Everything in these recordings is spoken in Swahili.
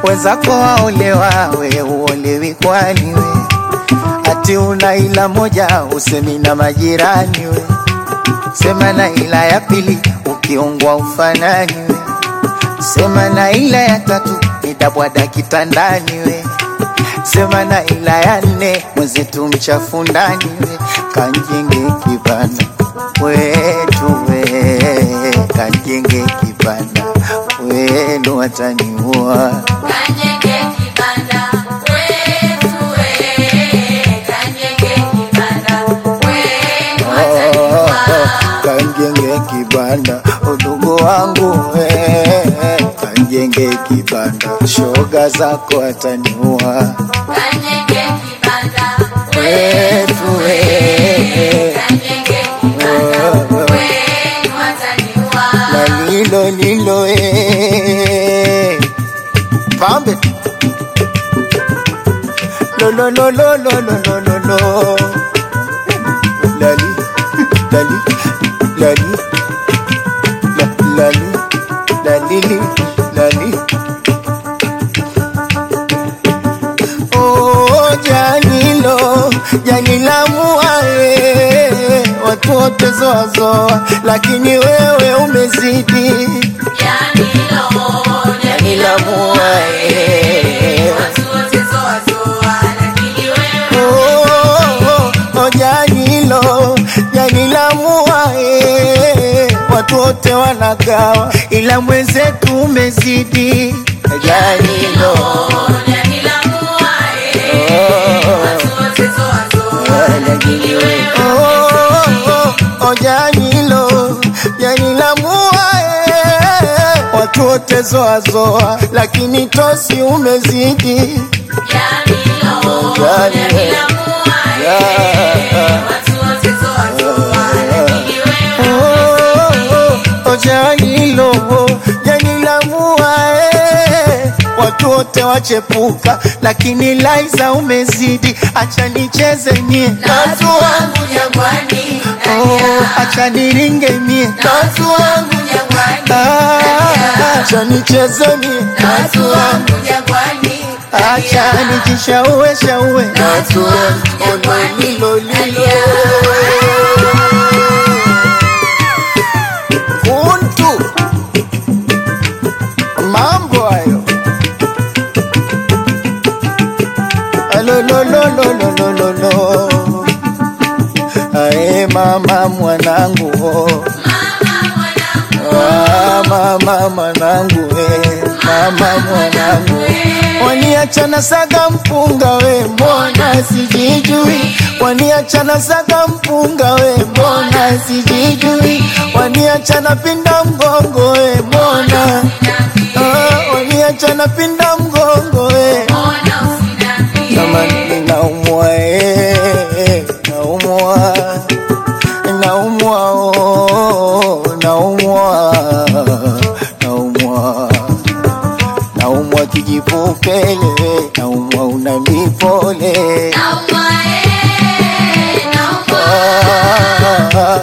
wenzako waolewa, we uolewi kwani we? Ati una ila moja usemi na majirani we, sema na ila ya pili ukiungwa ufanani we, sema na ila ya tatu nitabwada kitandani we, sema na ila ya nne mwenzetu mchafu ndani we, kanjenge kibanda wetu we, kanjenge kibanda wenu wataniua Kanyenge kibanda wetu we, kanyenge kibanda wenu wataniua. kanjenge kibanda udugu wangu we, kanjenge kibanda shoga zako ataniua Kanyenge kibanda wetu we, kanyenge kibanda wenu wataniua. na lilo lilo we. pambe lo lo lo lo lo lo lo lo lo lali lali lali la lali lalili lali Oh, janilo janila muae watu wote zoazoa, lakini wewe umezidi Janilo, janila muae watu wote zoa zoa, lakini wewe Oh, oh, janilo janila muae watu wote wanagawa, ila mwenzetu umezidi janilo Janila muae, watu wote zoa zoa, lakini wewe Oh, oh, janilo janila muae watu wote zoazoa, lakini tosi umezidi Janilo, Jani. Janila muae, watu wote zoa zoa, lakini wewe Oh, oh, janilo janila muae watu wote wachepuka, lakini Laiza umezidi. Acha nicheze mie na watu wangu jangwani, oh, acha niringe mie na watu wangu jangwani, Ah, acha nicheze mie na watu wangu jangwani, acha nijishauwe shauwe na watu wangu jangwani, lilo lilo kuntu mambo hayo alololololololo ae mama mwanangu Ah, mama mwanangu we mama mwanangu waniachana saga mpunga we mbona sijijui waniachana saga mpunga we mbona sijijui waniachana pinda mgongo we mbona ah, waniachana pinda mgongo we Jamani, naumwa eh, naumwa naumwa oh, naumwa naumwa naumwa kijipupele naumwa una mipole Ah,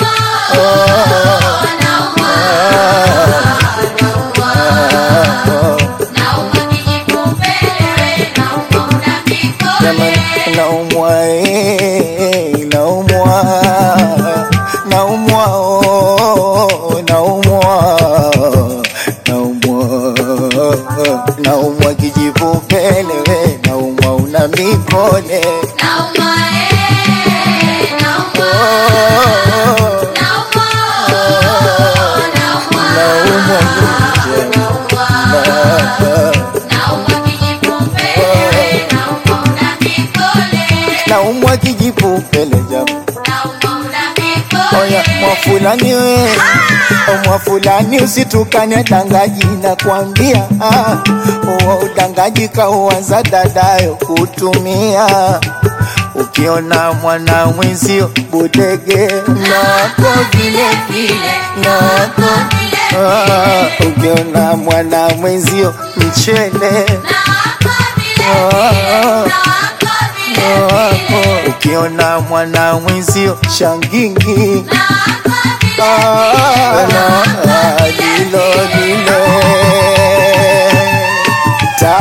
jamani, naumwa eh, naumwa naumwa oh, naumwa naumwa naumwa kijipupele we naumwa una mipole naumwa naumwa kijipupele jamani Oya mwafulani we o mwafulani usitukane dangaji na kwambia ah, uwa udangaji kauanza dadayo kutumia ukiona mwana mwenzio budege nako vile vile nako ah, ukiona mwana mwenzio mchele ah, wako ukiona mwana mwenzio shangingi Ah, ah, lilo lilo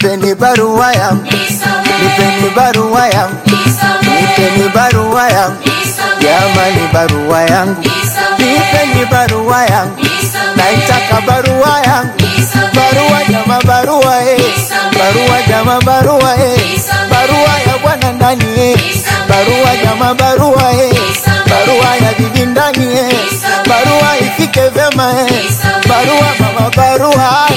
nipeni barua yangu, nipeni barua yangu, nipeni barua yangu, jamani, barua yangu, nipeni barua yangu, naitaka barua yangu, barua jama, barua eh, barua jama, barua eh, barua ya bwana ndani eh, barua jama, barua eh, barua ya bibi ndani eh, barua ifike vema eh, barua mama, barua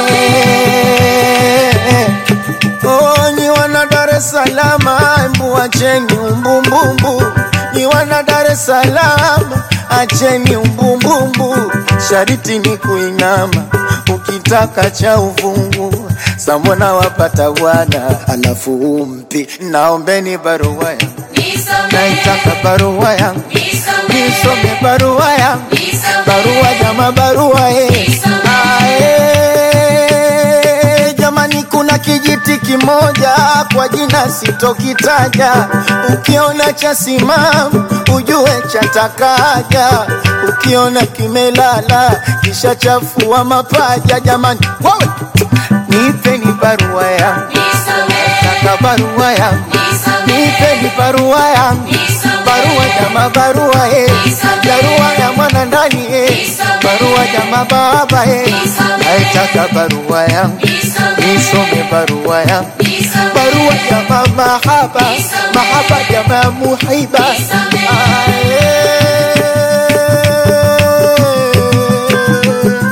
eh. Oh, ni wana Dar es Salaam, embu acheni umbumbumbu. Ni wana Dar es Salaam, acheni umbumbumbu. Shariti ni kuinama, ukitaka cha uvungu. Samona wapata bwana, alafu umpi. Naombeni barua yangu, naitaka barua yangu, nisome barua yangu, barua jama, barua eh. Ae, jamani, kuna kijiti kimoja kwa jina sitokitaja, ukiona cha simamu ujue chatakaja, ukiona kimelala kisha chafua mapaja. Jamani, wewe nipeni barua yangu, nataka barua yangu, nipeni barua yangu, barua jama, barua eh, barua ya mwana ndani eh, barua jama, baba eh, naitaka barua yangu nisome barua yangu, barua jama, mahaba mahaba jama, muhiba Ae.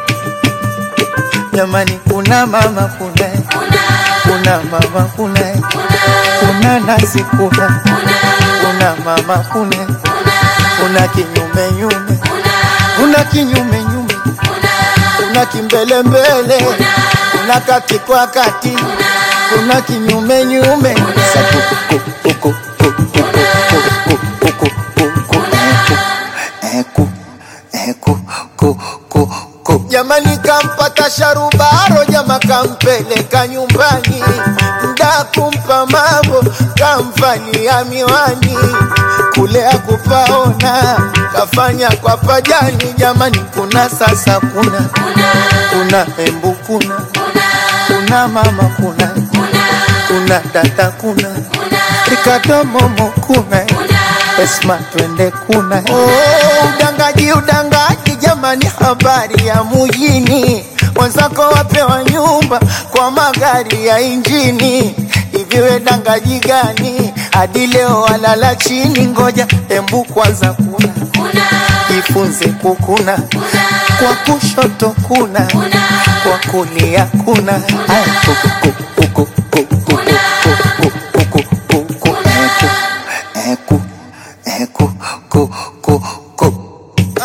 Jamani, kuna mama kuna kuna mama kuna kuna nasi kuna kuna mama kuna kuna kinyume nyume kuna kinyume nyume kuna kimbele mbele kuna kati kwa kati kuna kinyume nyume Sa ku- ku- ku- ku- ku- ku- ku- ku- ku- ku- ku- ku- eh, ku- eh, ku- ku- ku- ku. Jamani, kampata sharubaro, jama kampeleka nyumbani, mda kumpa mambo, kamvalia miwani, kule akupaona, kafanya kwa pajani. Jamani, kuna sasa, kuna kuna embu, kuna kuna mama, kuna kuna dada, kuna Ricardo Momo, kuna Esma, twende kuna oh, udangaji udangaji, jamani, habari ya mujini, wenzako wapewa nyumba kwa magari ya injini. Hivi we dangaji gani hadi leo walala chini? Ngoja embu kwanza, kuna jifunze kukuna, kwa kushoto kuna, kwa kulia kuna Aya, kuku, kuku, kuku, kuku, kuku, kuku, kuku, kuku, eh, ku, eh, ku, eh, ku, ku, ku, ku.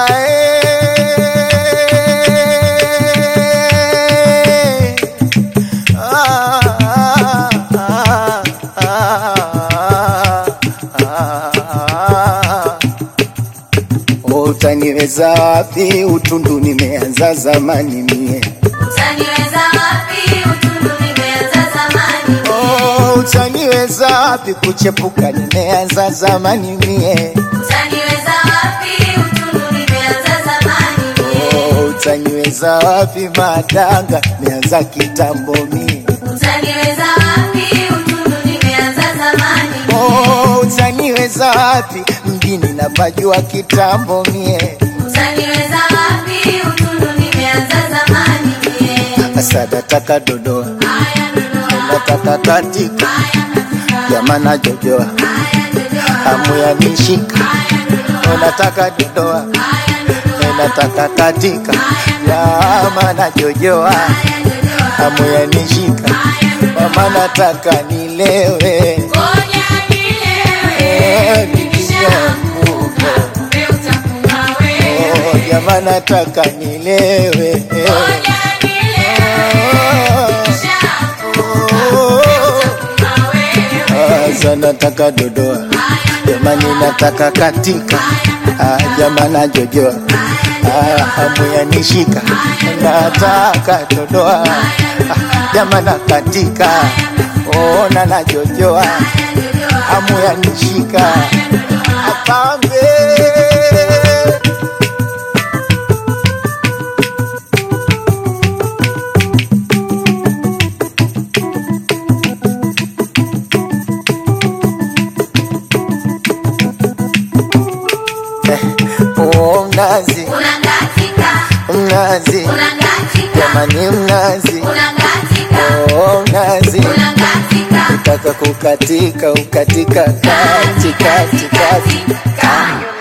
Ae. Ah, ah, ah, ah, ah. Utaniweza wapi? Utundu nimeanza zamani mie. Oh, utaniweza wapi? Kuchepuka nimeanza zamani mie. Oh, utaniweza wapi? Madanga nimeanza kitambo mie. Oh, utaniweza wapi? Mjini napajua kitambo mie. Asa nataka dodoa, nataka katika, jamana jojoa, hamu ya nishika, nataka dodoa, nataka katika, jamana jojoa, hamu ya nishika, mama nataka nilewe, eh, nikishaanguka. Oh, jamaa nataka nilewe eh. Sasa nataka dodoa, jamani, nataka katika, ah, jamana jojoa, ah, hamu yanishika, nataka dodoa, ah, jamana katika, ona na jojoa, hamu yanishika, apambe mnazi, unakatika, jamani mnazi, unakatika, oh mnazi, unakatika. ukitaka kukatika ukatika kati kati kati. Katika.